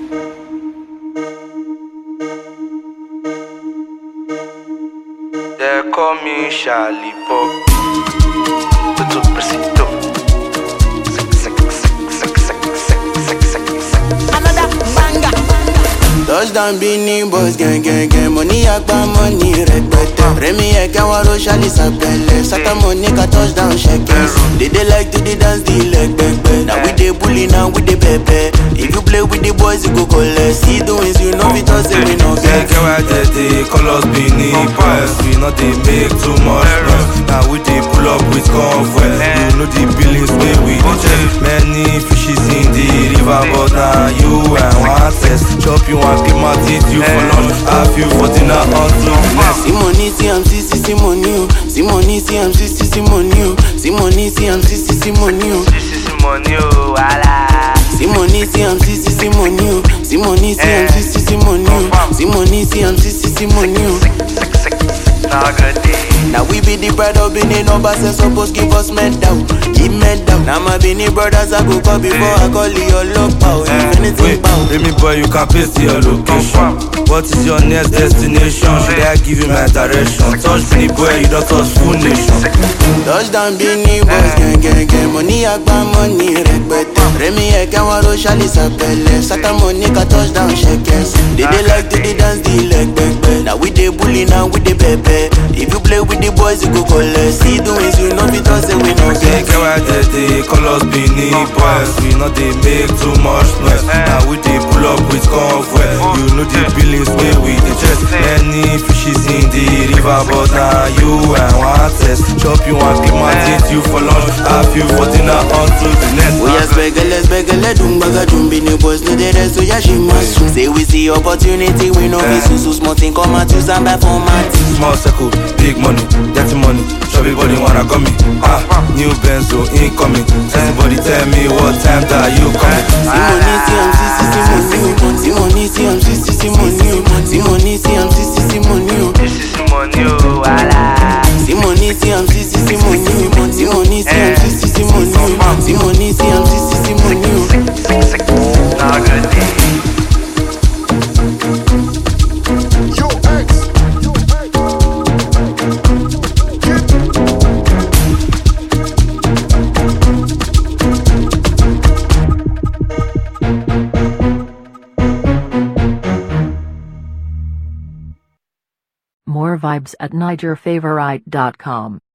They call me Charlie Pop. Tutu Persito. Sek, sek, sek, sek, sek, sek, sek, sek, sek. Another banger. Touchdown Beanie Boys gang gang gang Money agba money rẹpẹtẹ Rẹmi ẹ̀kẹ́ wọn ro ṣálí sàpẹlẹ Sátá money ka touchdown ṣẹkẹ They dey like to dey dance the leg pẹpẹ Na we dey bully na we dey pẹpẹ If you play with the boys you go collect See the wins you know fit talk say we no Get get get why they dey call us Benin Boys. We not dey make too much noise. Now we dey pull up with convoy. You know the billings wey we dey check. Many fishes in the river, but now you and one test. Chop you and keep my teeth you for lunch. Have you for dinner until next. See money see am see see see money o See money see am see see see money o See money see am see see see money o This is money, oh, wala. See money see am see see see money o See money see am see see see money o See money see am see see see money o. Sek, sek, sek. Now good day. Now we be the pride of Benin number say suppose give us medal, give medal. Now my Benin brothers I go call before I call your love power. If anything Wait, bow. Remy boy, you can paste your location. What is your next destination? Should I give you my direction? Touch me, boy, you don't touch full nation. Touchdown Benin boys gang gang gang. Money agba money rẹpẹtẹ. Rẹmi ẹ̀kẹ́ wọn ro ṣálí sàpẹlẹ. Sátá money ka touchdown ṣẹkẹs. They dey like to dey dance the leg pẹpẹ. Now we dey bully now we dey pẹpẹ. If you play with the boys you go collect. See the wins you know fit talk say we no Get get. get why they dey call us Benin boys. We not dey make too much noise. Now we dey pull up with convoy. You know the billings wey we dey chest. Many fishes in the river, but now you and one test. Chop you and keep my teeth you for lunch. Have you for dinner until the next. Oya spẹgẹlẹ spẹgẹlẹ dùn gbàgà dùn bí ni boys no dey rest oya ṣe máa sùn. Say we see opportunity we no be susu small thing come out use am buy for mat. Small circle, big money, dirty money. Chubby body wanna come me. Ah, new Benzo incoming. Everybody tell me what time that you coming. Sí money sí am sí sí sí money o. Sí money sí am sí sí sí money o. Sí money sí am sí sí sí money o. This is money, oh, wala. Sí money sí am sí sí sí money o. Sí money sí am sí sí sí money o. Sí money sí am sí sí sí money o. Sick, sick, now good day. Yo, X. Yo, X. More vibes at NigerFavorite.com.